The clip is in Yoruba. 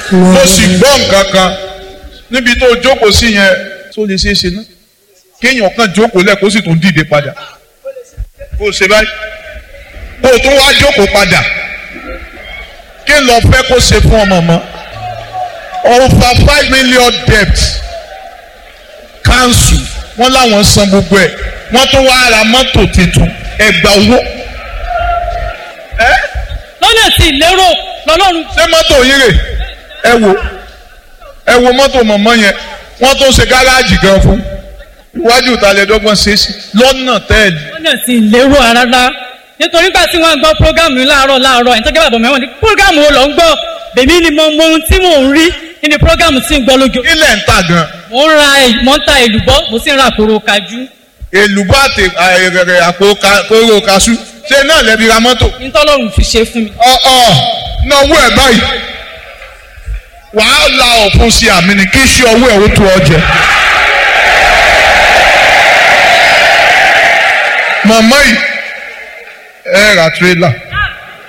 mo sì gbọ́ nǹkan kan níbi tó jókòó sí yẹn tó lè ṣeé ṣe ná kéèyàn kan jókòó lẹ̀ kó sì tún dìde padà kó o ṣe báyìí kó o tún wá jókòó padà kí n lọ fẹ́ kó ṣe fún ọmọ mọ́ over five million debt council wọ́n láwọn san gbogbo ẹ̀ wọ́n tún wá ra mọ́tò tuntun ẹgbà owó. lọ́nà tí ìlérò lọ́lọ́run ṣé mọ́tò yín rè ẹ wo ẹ wo mọ́tò mọ̀mọ́ yẹn wọ́n tún ṣe gáràjì gan fún iwájú ìtàlẹ́dọ́gbọ̀n ṣe é sí lọ́nà tẹ́ẹ̀lì. lọ́nà tí ìlérò rárá nítorí gbà tí wọ́n gbọ́ prógámù yìí láàárọ̀ láàárọ̀ ẹ̀ tó gẹ́gẹ́ bàbá mẹ́wọ̀n ní prógámù wo lọ ń gbọ́ bèmí ni mo mọ ohun tí mò ń rí nínú prógámù tí ń gbọ́ lójú. ilẹ̀ ń tà gan. mo ń ra ẹ̀- mo ń ta èlùbọ́ mo sì ń ra àkóró kajú. èlùbọ́ àti àìrẹ̀rẹ̀ àpò ka- kóró kaṣú ṣé náà lẹ́bi ra mọ́tò. nítọ́lọ́run fi ṣe fún mi. ọ̀ọ́ náwó ẹ̀ báyìí wàá la ọ̀fun sí àmì ni kí iṣẹ́ ọwọ́ ẹ̀ ó tó ọ jẹ. màmá yìí ẹ ra tírélà